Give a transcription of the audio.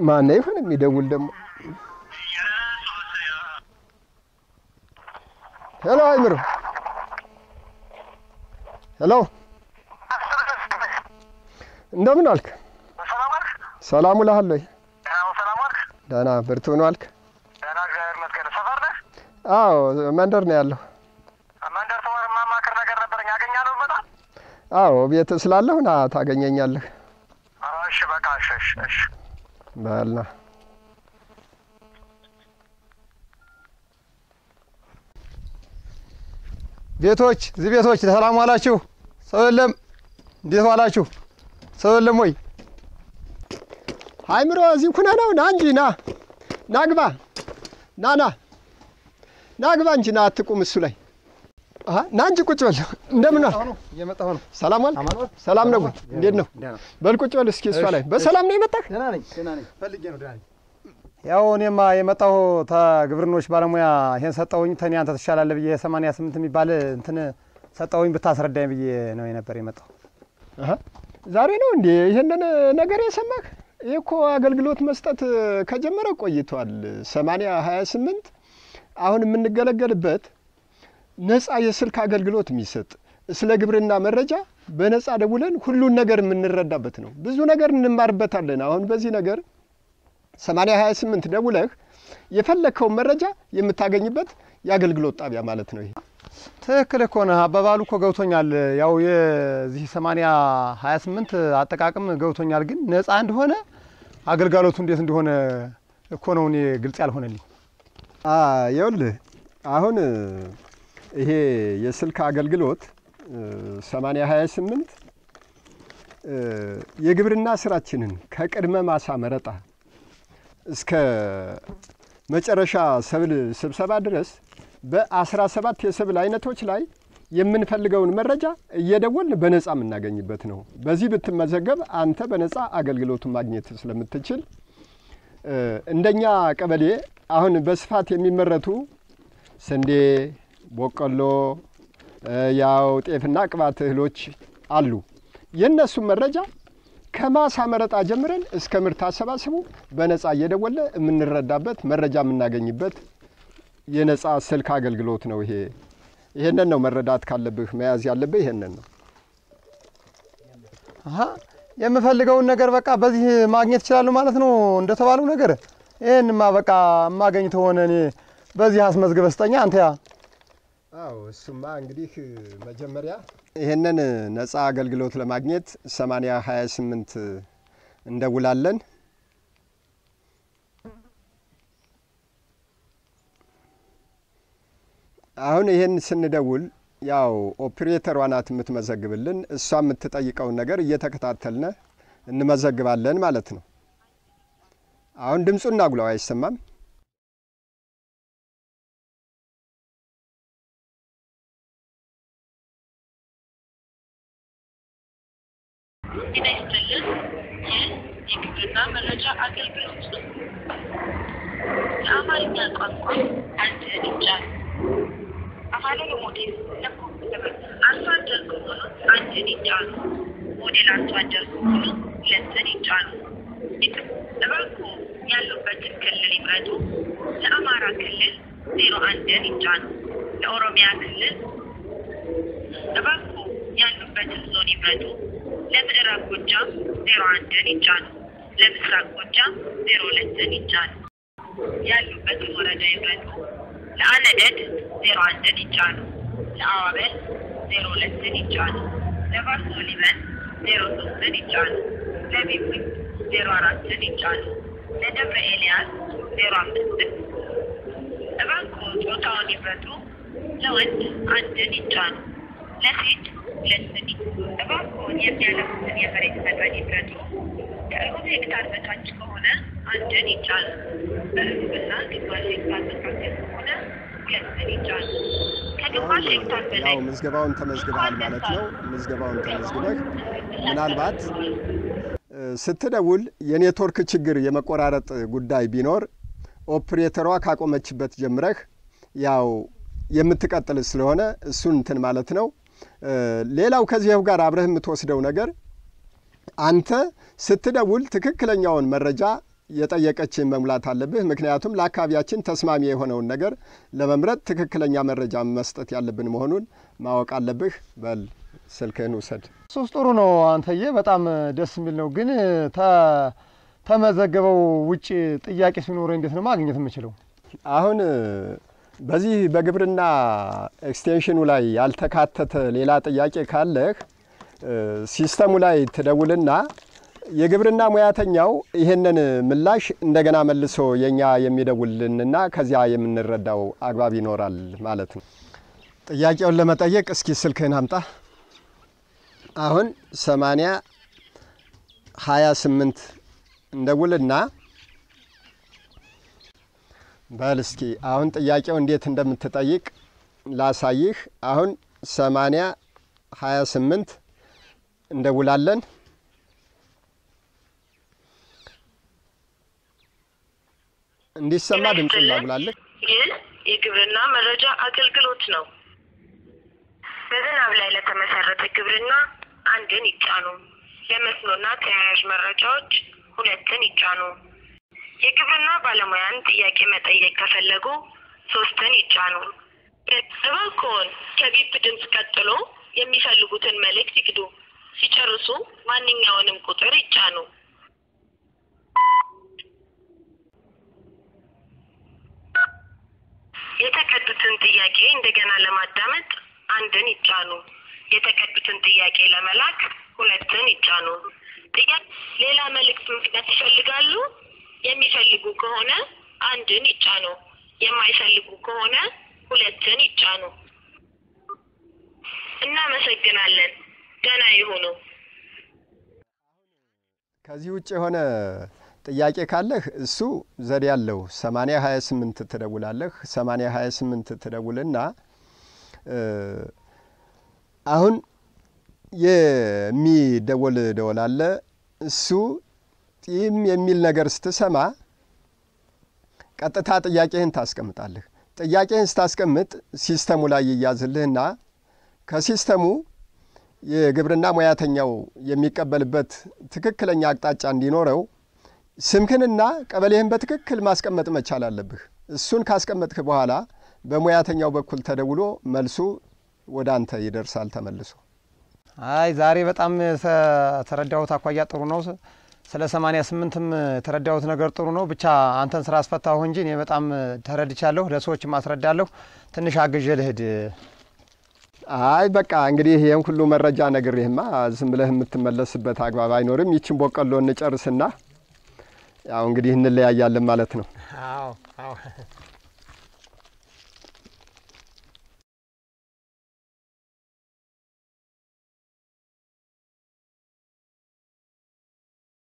ማን ይሆን የሚደውል ደግሞ? ሄሎ አይምሮ፣ ሄሎ እንደምን አልክ? ሰላም ውለሃል ወይ? ደህና ብርቱ ነው አልክ? አዎ መንደር ነው ያለሁ። አዎ ቤት ስላለሁ ና ታገኘኛለህ። እሺ በቃ እሺ እሺ እሺ በልና ቤቶች እዚህ ቤቶች ሰላም ዋላችሁ? ሰው የለም? እንዴት ዋላችሁ? ሰው የለም ወይ? አይምሮ እዚህ ኩነ ነው። ና እንጂ ና ና ግባ ና ና ና ግባ እንጂ ና አትቁም እሱ ላይ አሀ፣ ና እንጂ ቁጭ በል። እንደምን ዋልክ? እየመጣሁ ነው። ሰላም ዋልክ? አማን ዋልክ? ሰላም ነው ወይ? እንዴት ነው? ደህና በል ቁጭ በል እስኪ እሷ ላይ በሰላም ነው የመጣህ? ደህና ነኝ፣ ደህና ነኝ። ፈልጌ ነው ደህና ነኝ። ያው እኔማ የመጣሁ ተግብርኖች ባለሙያ ይሄን ሰጠውኝ ተኔ አንተ ትሻላለህ ብዬ ሰማንያ ስምንት የሚባል እንትን ሰጠውኝ ብታስረዳኝ ብዬ ነው የነበር የመጣሁ። አሀ፣ ዛሬ ነው እንዴ ይሄንን ነገር የሰማህ? ይህ እኮ አገልግሎት መስጠት ከጀመረ ቆይቷል። ሰማንያ ሀያ ስምንት አሁን የምንገለገልበት ነጻ የስልክ አገልግሎት የሚሰጥ ስለ ግብርና መረጃ በነጻ ደውለን ሁሉን ነገር የምንረዳበት ነው። ብዙ ነገር እንማርበታለን። አሁን በዚህ ነገር ሰማንያ ሀያ ስምንት ደውለህ የፈለግከውን መረጃ የምታገኝበት የአገልግሎት ጣቢያ ማለት ነው። ይሄ ትክክል እኮ ነህ። አባባሉ እኮ ገብቶኛል። ያው የዚህ ሰማንያ ሀያ ስምንት አጠቃቅም ገብቶኛል። ግን ነጻ እንደሆነ አገልጋሎቱ እንዴት እንደሆነ እኮ ነው እኔ ግልጽ ያልሆነልኝ። ይኸውልህ አሁን ይሄ የስልክ አገልግሎት ሰማንያ ሀያ ስምንት የግብርና ስራችንን ከቅድመ ማሳ መረጣ እስከ መጨረሻ ሰብል ስብሰባ ድረስ በአስራ ሰባት የሰብል አይነቶች ላይ የምንፈልገውን መረጃ እየደወልን በነጻ የምናገኝበት ነው። በዚህ ብትመዘገብ አንተ በነጻ አገልግሎቱን ማግኘት ስለምትችል እንደኛ ቀበሌ አሁን በስፋት የሚመረቱ ስንዴ፣ ቦቆሎ፣ ያው ጤፍና ቅባት እህሎች አሉ። የእነሱን መረጃ ከማሳ መረጣ ጀምረን እስከ ምርት አሰባሰቡ በነጻ እየደወለ የምንረዳበት መረጃ የምናገኝበት የነጻ ስልክ አገልግሎት ነው። ይሄ ይሄንን ነው መረዳት ካለብህ መያዝ ያለብህ ይሄንን ነው። አሀ የምፈልገውን ነገር በቃ በዚህ ማግኘት ይችላሉ ማለት ነው እንደተባለው ነገር። ይህንማ በቃ የማገኝ ተሆነ እኔ በዚህ አስመዝግበህ ስጠኛ አንተ ያ አዎ እሱማ እንግዲህ መጀመሪያ ይሄንን ነጻ አገልግሎት ለማግኘት ሰማንያ ሀያ ስምንት እንደውላለን። አሁን ይሄን ስንደውል ያው ኦፕሬተሯ ናት የምትመዘግብልን። እሷ የምትጠይቀውን ነገር እየተከታተልነ እንመዘግባለን ማለት ነው። አሁን ድምፁን እናጉላው አይሰማም? ጤና ይስጥልን። ይህ የግብርና መረጃ አገልግሎት ነው። የአማርኛ ቋንቋ አንድ እርምጃ አፋን ኦሮሞቴን ለኮምፒውተር አርሶ አደር ከሆኑ አንድን ይጫኑ። ሞዴል አርሶ አደር ከሆኑ ሁለትን ይጫኑ። እባክዎ ያሉበትን ክልል ይምረጡ። ለአማራ ክልል ዜሮ አንድን ይጫኑ። ለኦሮሚያ ክልል እባክዎ ያሉበትን ዞን ይምረጡ። ለምዕራብ ጎጃም ዜሮ አንድን ይጫኑ። ለምስራቅ ጎጃም ዜሮ ሁለትን ይጫኑ። ያሉበትን ወረዳ ይምረጡ። ለአነደድ ዜሮ አንድን ይጫኑ። ለአዋበል ዜሮ ሁለትን ይጫኑ። ለባሶ ሊበን ዜሮ ሶስትን ይጫኑ። ለቢቡኝ ዜሮ አራትን ይጫኑ። ለደብረ ኤልያስ ዜሮ አምስትን እባክዎ ጾታውን ይምረጡ። ለወንድ አንድን ይጫኑ። ለሴት ሁለትን እባክዎን የሚያለሙትን የመሬት መጠን ይምረጡ። ከሩብ ሄክታር በታች ከሆነ አንድን ይጫኑ። በሩብና ግማሽ ሄክታር መካከል ከሆነ ሁለትን ይጫኑ። ከግማሽ ሄክታር በላይ ያው ምዝገባውን ተመዝግበሃል ማለት ነው። ምዝገባውን ተመዝግበህ ምናልባት ስትደውል የኔትወርክ ችግር የመቆራረጥ ጉዳይ ቢኖር ኦፕሬተሯ ካቆመችበት ጀምረህ ያው የምትቀጥል ስለሆነ እሱን እንትን ማለት ነው። ሌላው ከዚያው ጋር አብረህ የምትወስደው ነገር አንተ ስትደውል ትክክለኛውን መረጃ የጠየቀችን መሙላት አለብህ። ምክንያቱም ለአካባቢያችን ተስማሚ የሆነውን ነገር ለመምረጥ ትክክለኛ መረጃ መስጠት ያለብን መሆኑን ማወቅ አለብህ። በል ስልክህን ውሰድ። ሶስት ጥሩ ነው አንተዬ፣ በጣም ደስ የሚል ነው። ግን ተ- ተመዘገበው ውጭ ጥያቄ ሲኖረ እንዴት ነው ማግኘት የምችለው? አሁን በዚህ በግብርና ኤክስቴንሽኑ ላይ ያልተካተተ ሌላ ጥያቄ ካለህ ሲስተሙ ላይ ትደውልና የግብርና ሙያተኛው ይህንን ምላሽ እንደገና መልሶ የኛ የሚደውልንና ከዚያ የምንረዳው አግባብ ይኖራል ማለት ነው። ጥያቄውን ለመጠየቅ እስኪ ስልክህን አምጣ። አሁን ሰማንያ ሀያ ስምንት እንደውልና በል እስኪ አሁን ጥያቄው እንዴት እንደምትጠይቅ ላሳይህ። አሁን ሰማንያ ሀያ ስምንት እንደውላለን። እንዲሰማ ድምፅ እናጉላለን። ይህ የግብርና መረጃ አገልግሎት ነው። በዝናብ ላይ ለተመሰረተ ግብርና አንድን ይጫኑ። ለመስኖና ተያያዥ መረጃዎች ሁለትን ይጫኑ። የግብርና ባለሙያን ጥያቄ መጠየቅ ከፈለጉ ሶስትን ይጫኑ። እባክዎን ከቢፕ ድምፅ ቀጥሎ የሚፈልጉትን መልእክት ይግዱ። ሲጨርሱ ማንኛውንም ቁጥር ይጫኑ። የተቀዱትን ጥያቄ እንደገና ለማዳመጥ አንድን ይጫኑ። የተቀዱትን ጥያቄ ለመላክ ሁለትን ይጫኑ። ጥያቄ ሌላ መልእክት መግባት ይፈልጋሉ? የሚፈልጉ ከሆነ አንድን ይጫኑ። የማይፈልጉ ከሆነ ሁለትን ይጫኑ። እናመሰግናለን። ደህና ይሁኑ። ከዚህ ውጭ የሆነ ጥያቄ ካለህ እሱ ዘዴ ያለው 80 28 ትደውላለህ። 80 28 ትደውልና አሁን የሚደወል ደወል አለ። እሱ ጢም የሚል ነገር ስትሰማ ቀጥታ ጥያቄህን ታስቀምጣለህ። ጥያቄህን ስታስቀምጥ ሲስተሙ ላይ ይያዝልህና ከሲስተሙ የግብርና ሙያተኛው የሚቀበልበት ትክክለኛ አቅጣጫ እንዲኖረው ስምህንና ቀበሌህን በትክክል ማስቀመጥ መቻል አለብህ። እሱን ካስቀመጥክ በኋላ በሙያተኛው በኩል ተደውሎ መልሱ ወደ አንተ ይደርሳል ተመልሶ። አይ ዛሬ በጣም ተረዳሁት አኳያ ጥሩ ነው። ስለ ሰማንያ ስምንትም የተረዳሁት ነገር ጥሩ ነው። ብቻ አንተን ስራ አስፈታሁ እንጂ እኔ በጣም ተረድቻለሁ። ለሰዎችም አስረዳለሁ። ትንሽ አግዤ ልሂድ። አይ በቃ እንግዲህ ይህን ሁሉ መረጃ ነግሬህማ ዝም ብለህ የምትመለስበት አግባብ አይኖርም። ይችን ቦቀሎ እንጨርስና ያው እንግዲህ እንለያያለን ማለት ነው። አዎ አዎ